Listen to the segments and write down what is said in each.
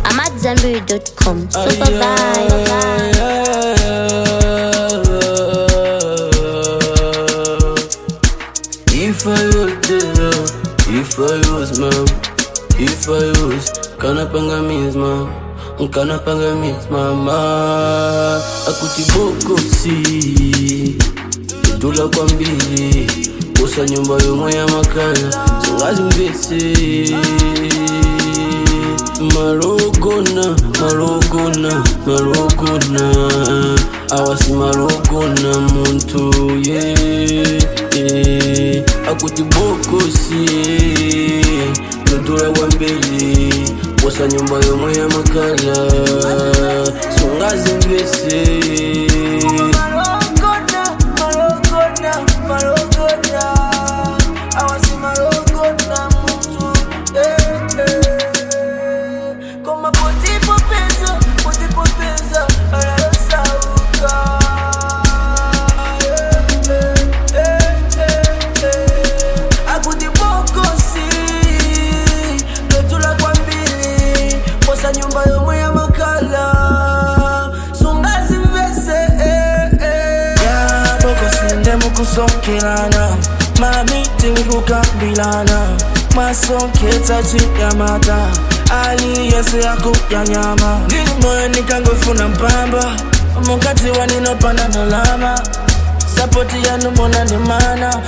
AmadZanbury.com. Super vibe. If I was there, if I was mom, if I was kana panga means mom, kana panga means mama, akuti boko si tula kwa mbili kusa nyumba yomwe ya makala songazi mbese marogona marogona marogona awasi marogona muntu ye yeah. akuti bokosi totula kwa mbele kusa nyumba yomwe ya makala songazi mbese Marogona, Marogona, Marogona. Awasi Marogona muntu, eh, eh. Koma potipo pesa, potipo pesa, anayosauka. Eh, eh, eh, eh. Akuti bokosi, lotula kwa mbili, posa nyumba yomwe ya makala. Sungazi mvese, eh, eh. yabokosinde mukusonkelana mamiti kukambilana masonkhedza chiyamata aliyese yakuyanyama ndili moyo nikangofuna mpamba mukati waninopanda ndalama sapoti yanu mona ndimana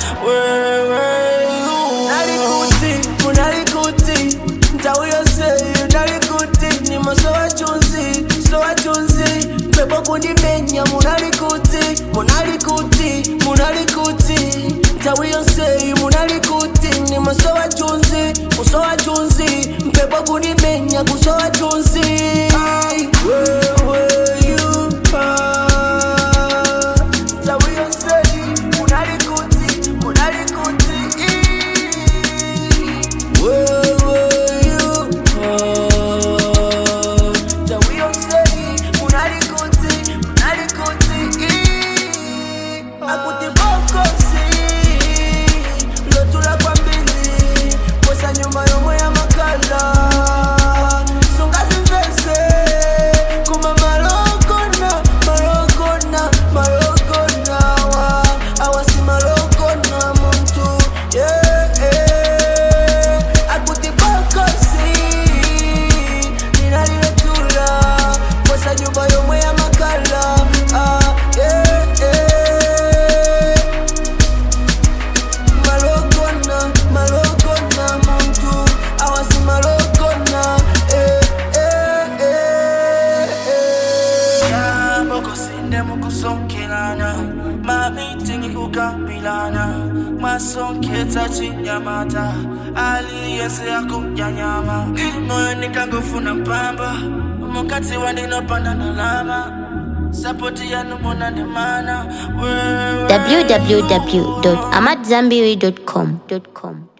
Nalikuti, munalikuti, ntawu yose nalikuti, ni maso wachunzi, so wachunzi, mpepo kundimenya munalikuti, munalikuti, munalikuti, ntawu yose munalikuti, ni maso wachunzi, muso wachunzi, mpepo kundimenya kuso wachunzi. Ai, wewe you are, ntawu yose munalikuti, munalikuti. nyumba yomwe ya makala sungazimvese kuma malokona malokona malokona wa awasi malokona muntu yeah, yeah. akuti bokosi ninaliletula kwesa nyumba yomwe ya makala ah, yeah, yeah. malokona malokona muntu awasi malokona eh, eh, eh, eh. yabokosinde mukusonkelana mamitingi kukambilana masonkhedza chinyamata aliyese yakuyanyama ndili moyo nikangofuna mpamba mukati wandinopanda ndalama sapoti yanu mona ndimana www.amadzanbury.com.